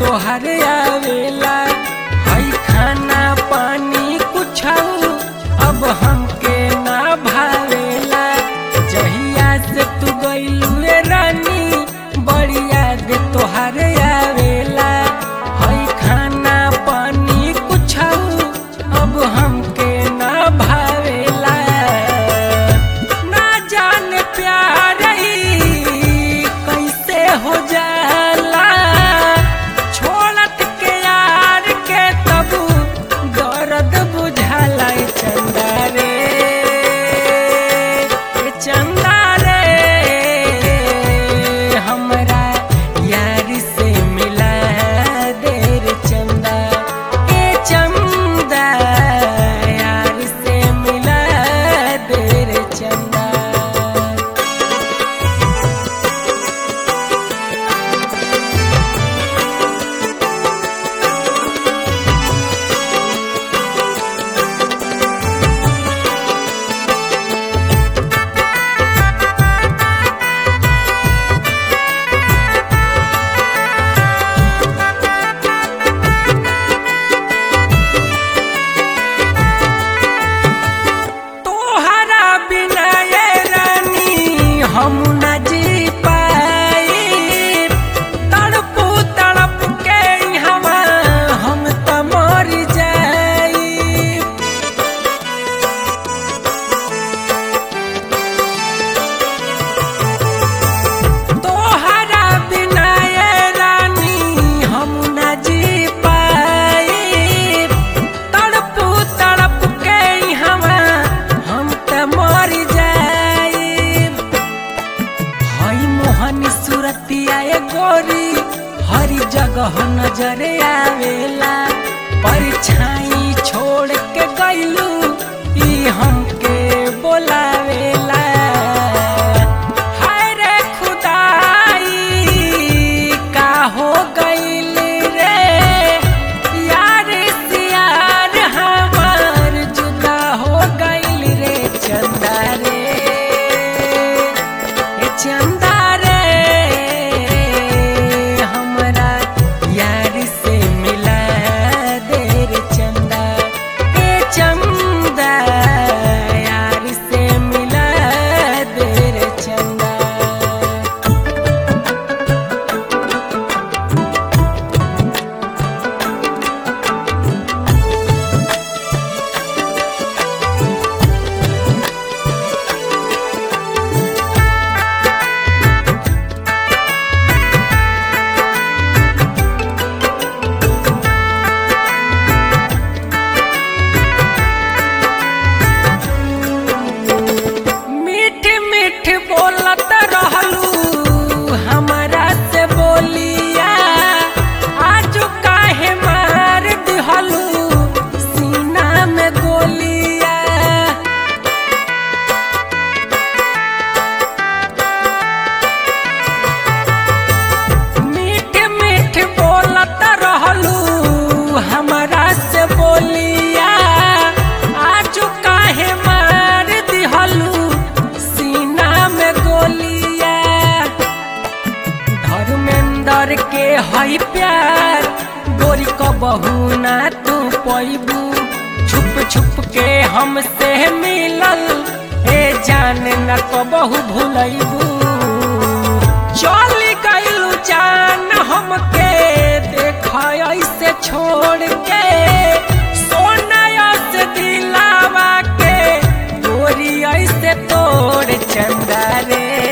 तोहर आवेला हई खाना पानी कुछ अब हमके ना भावेला जहिया से तू गइलुए रानी बड़ी याद तोहर आवेला हई खाना पानी कुछ अब हमके ना भावेला ना जाने प्यार ई कैसे हो जाला छोड़त के यार के तब दर्द बुझाला ए चंदा रे ए चंदा रे हमरा यार से मिला दे रे चंदा ए चंदा यार से मिला दे रे चंदा तोहरा बिना ये रानी हम न जी पाई तड़पू तड़प के हवा हम त मर जाई तोहरा बिना ये रानी हम न जी पाई तड़पू तड़प के हवा हम त मर जाई हई मोहनी सूरतिया ए गोरी हरी जगह नजर आवेला परछाई छोड़ के गइलू ई हमके बोलावेला हाय रे खुदाई का हो गइल रे यार से यार हमार जुदा हो गइल रे चंदा रे ए चंदा रे हमरा यार से मिला दे रे चंदा ए चंदा यार से मिला दे रे चंदा मीठ मीठ बोलत रहलू हमरा से बोलिया आज काहे मार दिहलू सीना में गोलिया मीठ मीठ बोलत रहलू हमरा से बोलिया आज काहे मार दिहलू सीना में गोलिया धर्मेंद्र के हई प्यार गोरी क बहू ना तू पैबू छुप छुप के हमसे मिलल ए जान न कबहू भूलैबू चली गइलू जान हमके देख ऐसे छोड़ के सोना से दिलावा के गोरी ऐसे तोड़ चंदा रे